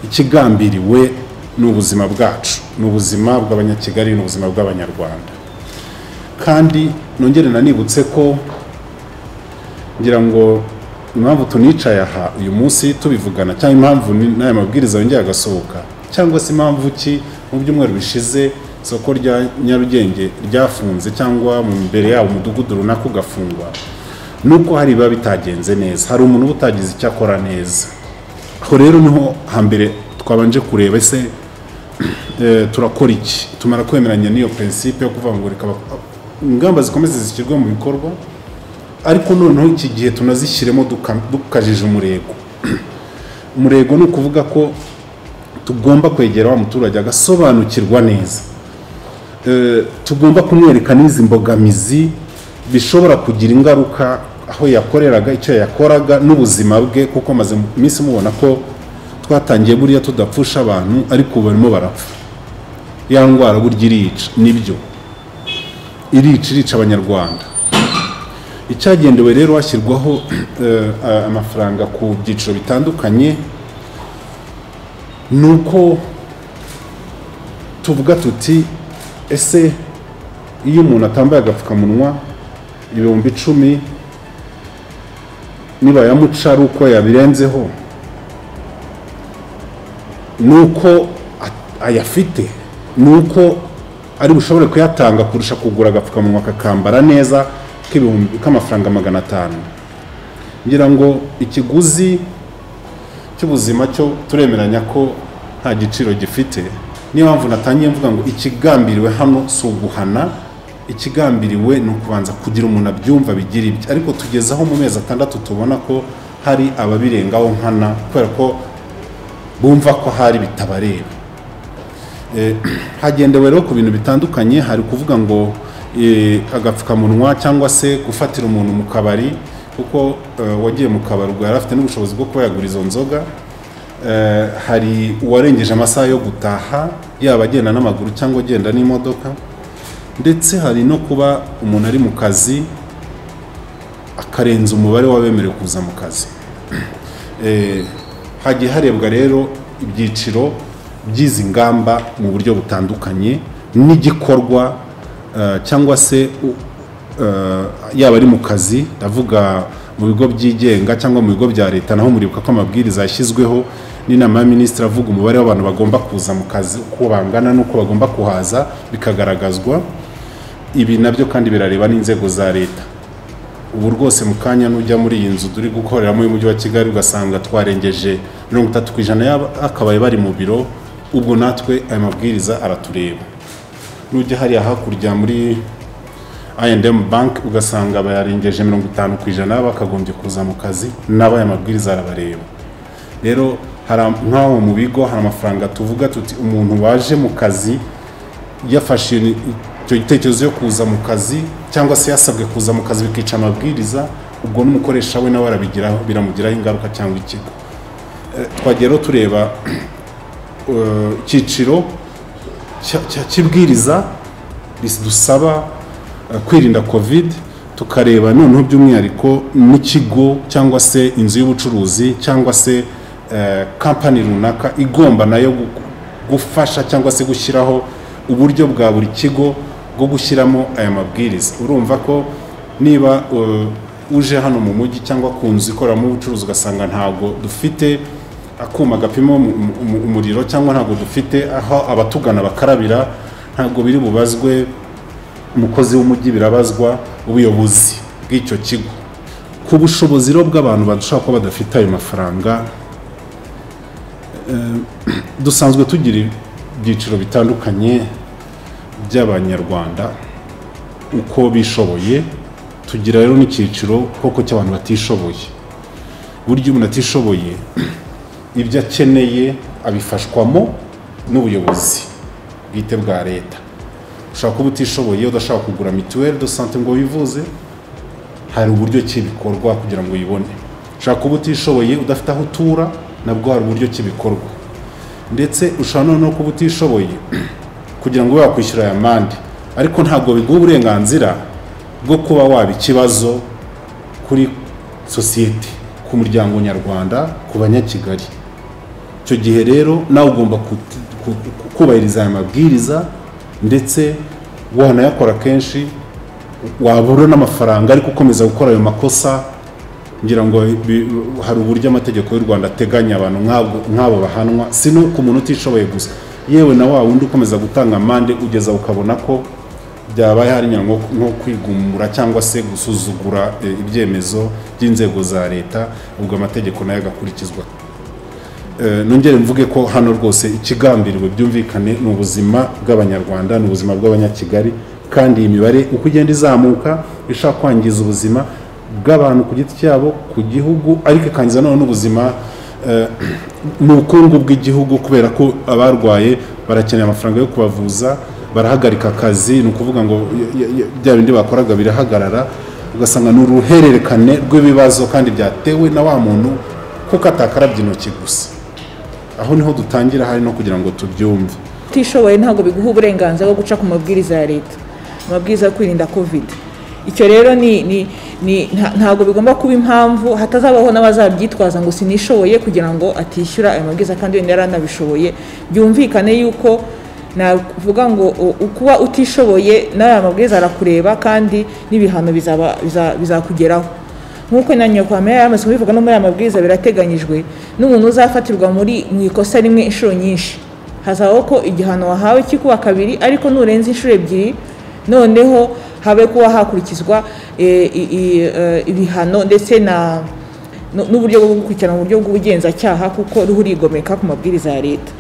ikigambiriwe ni ubuzima bwacu ni ubuzima bw'abanyakigali ni ubuzima bw'abanyarwanda kandi nongere nanibutse ko ngira ngo impamvu tunicaye aha uyu munsi tubivugana cyangwa impamvu ni- n'aya mabwiriza yongeye agasohoka cyangwa se impamvu ki mu byumweru bishize isoko rya nyarugenge ryafunze cyangwa mu mbere yawo umudugudu runaka ugafungwa ni uko hari ibiba bitagenze neza hari umuntu uba utagize icyo akora neza aho rero niho hambere twabanje kureba ese eh, turakora iki tumara kwemeranya n'iyo prinsipe yo kuvuga ngo reka bak- ingamba zikomeze zishyirwe mu bikorwa ariko noneho iki gihe tunazishyiremo duka- dukajije umurego umurego ni ukuvuga ko tugomba kwegera wa muturage agasobanukirwa neza Eh, tugomba kumwereka n'izi mbogamizi bishobora kugira ingaruka aho yakoreraga icyo yakoraga n'ubuzima bwe kuko maze iminsi mubona ko twatangiye buriya tudapfusha abantu ariko ubu barimo barapfa ya ndwara burya irica nibyo irica irica abanyarwanda icyagendewe rero hashyirwaho eh, a- amafaranga ku byiciro bitandukanye ni uko tuvuga tuti ese iyo umuntu atambaye agapfukamunwa ibihumbi icumi nibayamuca ari uko yabirenzeho ni uko a- ayafite ni uko ari bushobore kuyatanga kurusha kugura agapfukamunwa kakambara neza k'ibihumbi k'amafaranga magana atanu ngira ngo ikiguzi cy'ubuzima cyo turemeranya ko nta giciro gifite niyo mpamvu natangiye mvuga ngo ikigambiriwe hano si uguhana ikigambiriwe ni ukubanza kugira umuntu abyumva bigira ibye ariko tugeze aho mu mezi atandatu tubona ko hari ababirengaho nkana kubera ko bumva ko hari bitabareba Eh, hagendewe rero ku bintu bitandukanye hari kuvuga ngo eh, agapfukamunwa cyangwa se gufatira umuntu mu kabari kuko eh, wagiye mu kabari ubwo yari afite n'ubushobozi bwo kuba yagura izo nzoga Eh, hari uwarengeje amasaha yo gutaha yaba agenda n'amaguru cyangwa agenda n'imodoka ndetse hari no kuba umuntu ari mu kazi akarenza umubare w'abemerewe kuza mu kazi Eh, hagiye harebwa rero ibyiciro by'izi ngamba mu buryo butandukanye n'igikorwa eh, cyangwa se u- eh, yaba ari mu kazi ndavuga mu bigo byigenga cyangwa mu bigo bya leta naho muribuka ko amabwiriza yashyizweho n'inama y'aminisitiri avuga umubare w'abantu bagomba kuza mu kazi uko bangana n'uko bagomba kuhaza bikagaragazwa ibi nabyo kandi birareba n'inzego za leta ubu rwose mu kanya nujya muri iyi nzu turi gukoreramo y'umujyi wa kigali ugasanga twarengeje mirongo itatu ku ijana y'akabaye bari mu biro ubwo natwe aya mabwiriza aratureba nujya hariya hakurya muri I&M bank ugasanga bayarengeje mirongo itanu ku ijana bakagombye kuza mu kazi nabo aya mabwiriza arabareba rero hari am- nk'aho mu bigo hari amafaranga tuvuga tuti umuntu waje mu kazi yafashe icyo gitekerezo yo kuza mu kazi cyangwa se yasabwe kuza mu kazi bikica amabwiriza ubwo n'umukoresha we nawe arabigiraho biramugiraho ingaruka cyangwa ikigo Eh, twagiye rero tureba eh, icyiciro cya- cya- cy'ibwiriza ridusaba eh, kwirinda covid tukareba noneho by'umwihariko n'ikigo cyangwa se inzu y'ubucuruzi cyangwa se eh, kampani runaka igomba nayo gu- gufasha cyangwa se gushyiraho uburyo bwa buri kigo bwo gushyiramo aya mabwiriza urumva ko niba eh, uje hano mu mujyi cyangwa ku nzu ikoreramo ubucuruzi ugasanga ntabwo dufite akuma gapima umu- umu- umuriro cyangwa ntabwo dufite aho abatugana bakarabira ntabwo biri bubazwe umukozi w'umujyi birabazwa ubuyobozi bw'icyo kigo ku bushobozi rero bw'abantu bashobora kuba badafite ayo mafaranga eh, dusanzwe tugira ibyiciro bitandukanye by'abanyarwanda uko bishoboye tugira rero n'icyiciro koko cy'abantu batishoboye burya umuntu atishoboye ibyo akeneye abifashwamo n'ubuyobozi bwite bwa leta ushobora kuba utishoboye udashobora kugura mituweli do sante ngo wivuze hari uburyo ki bikorwa kugira ngo uyibone ushobora kuba utishoboye udafite aho utura nabwo hari uburyo ki bikorwa ndetse ushobora noneho kuba utishoboye kugira ngo ube wakwishyura aya mande ariko ntabwo biguha uburenganzira bwo kuba waba ikibazo kuri sosiyete ku muryango nyarwanda ku banyakigali icyo gihe rero nawe ugomba kuti- ku- ku- kubahiriza aya mabwiriza ndetse wanayakora kenshi wabura n'amafaranga ariko ukomeza gukora ayo makosa ngira ngo bi- hari uburyo amategeko y'u rwanda ateganya abantu nk'abo- nk'abo bahanwa si n'uko umuntu utishoboye gusa yewe na wa wundi ukomeza gutanga amande ugeza ukabona ko byabaye hari nko nko kwigumura cyangwa se gusuzugura eh, ibyemezo by'inzego za leta ubwo amategeko nayo agakurikizwa Eh, nongere mvuge ko hano rwose ikigambiriwe byumvikane ni ubuzima bw'abanyarwanda ni ubuzima bw'abanyakigali kandi iyi mibare uko igenda izamuka ishaka kwangiza ubuzima bw'abantu ku giti cyabo ku gihugu ariko ikangiza noneho n'ubuzima eh, n'ubukungu bw'igihugu kubera ko abarwaye barakeneye amafaranga yo kubavuza barahagarika akazi ni ukuvuga ngo y- y- y- bya bindi bakoraga birahagarara ugasanga ni uruhererekane rw'ibibazo kandi byatewe na wa muntu kuko atakarabye intoki gusa aho niho dutangira hari no kugira ngo tubyumve utishoboye ntabwo biguha uburenganzira bwo guca ku mabwiriza ya leta amabwiriza yo kwirinda kovide icyo rero ni ni ni nta- ntabwo bigomba kuba impamvu hatazabaho n'abazabyitwaza ngo sinishoboye kugira ngo atishyura ayo mabwiriza kandi wenda yari anabishoboye byumvikane yuko navuga ngo u- ukuba utishoboye n'aya mabwiriza arakureba kandi n'ibihano bizaba- biza- bizakugeraho nk'uko na nyakwame yari amaze kubivuga no muri aya mabwiriza birateganyijwe n'umuntu uzafatirwa muri mu ikosa rimwe inshuro nyinshi hazabaho ko igihano wahawe cyikuba kabiri ariko nurenza inshuro ebyiri noneho habe kuba hakurikizwa eh, i- i- eh, ibihano ndetse na nu- n'uburyo bwo gukurikirana mu buryo bw'ubugenzacyaha kuko ruhu urigomeka ku mabwiriza ya leta